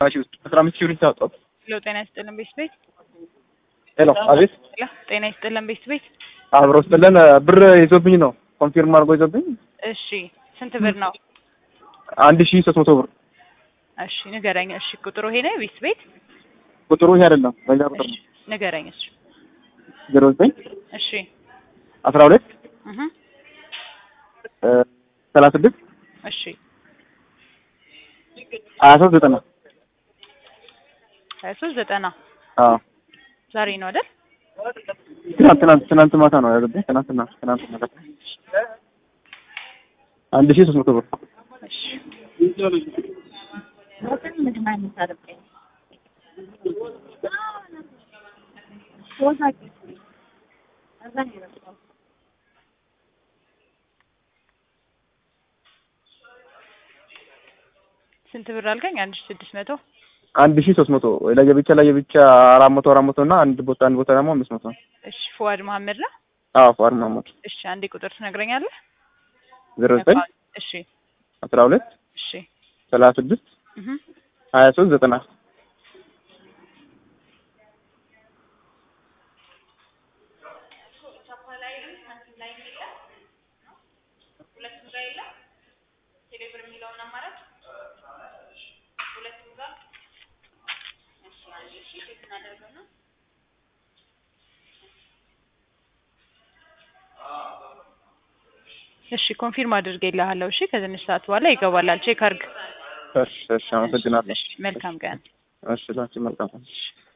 ሺህ ውስጥ አስራ አምስት ሺህ ብር ታወጣው። ሄሎ ጤና ይስጥልን ቤት ቤት ሄሎ አቤት፣ ሄሎ ጤና ይስጥልን ቤት ቤት አብሮ ስጥልን ብር ይዞብኝ ነው ኮንፊርም አድርጎ ይዞብኝ እሺ ስንት ብር ነው? አንድ ሺህ ሶስት መቶ ብር እሺ ንገረኝ። እሺ ቁጥሩ ይሄ ነው ቤት ቤት ቁጥሩ ይሄ አይደለም፣ በሌላ ቁጥር እሺ ነው። ንገረኝ። እሺ ዜሮ ዘጠኝ እሺ አስራ ሁለት እህ ሰላሳ ስድስት እሺ ሀያ ሶስት ዘጠና ሀያ ሶስት ዘጠና አዎ ዛሬ ነው አይደል? ትናንት ትናንት ትናንት ማታ ነው ያዘብኝ። ትናንትና ትናንት ማታ አንድ ሺህ ሶስት መቶ ብር እሺ ስንት ብር አልከኝ? አንድ ሺህ ስድስት መቶ አንድ ሺህ ሶስት መቶ ለየብቻ ለየብቻ አራት መቶ አራት መቶ እና አንድ ቦታ አንድ ቦታ ደግሞ አምስት መቶ እሺ ፉአድ መሀመድ ነው። አዎ ፏር ማሞድ እሺ አንዴ ቁጥር ትነግረኛለህ? ዜሮ ዘጠኝ እሺ አስራ ሁለት እሺ ሰላሳ ስድስት እህ ሀያ ሶስት ዘጠና እሺ ኮንፊርም አድርጌልሃለሁ። እሺ ከትንሽ ሰዓት በኋላ ይገባላል። ቼክ አድርግ። እሺ እሺ አመሰግናለሁ። እሺ መልካም ቀን። እሺ ላንቺ መልካም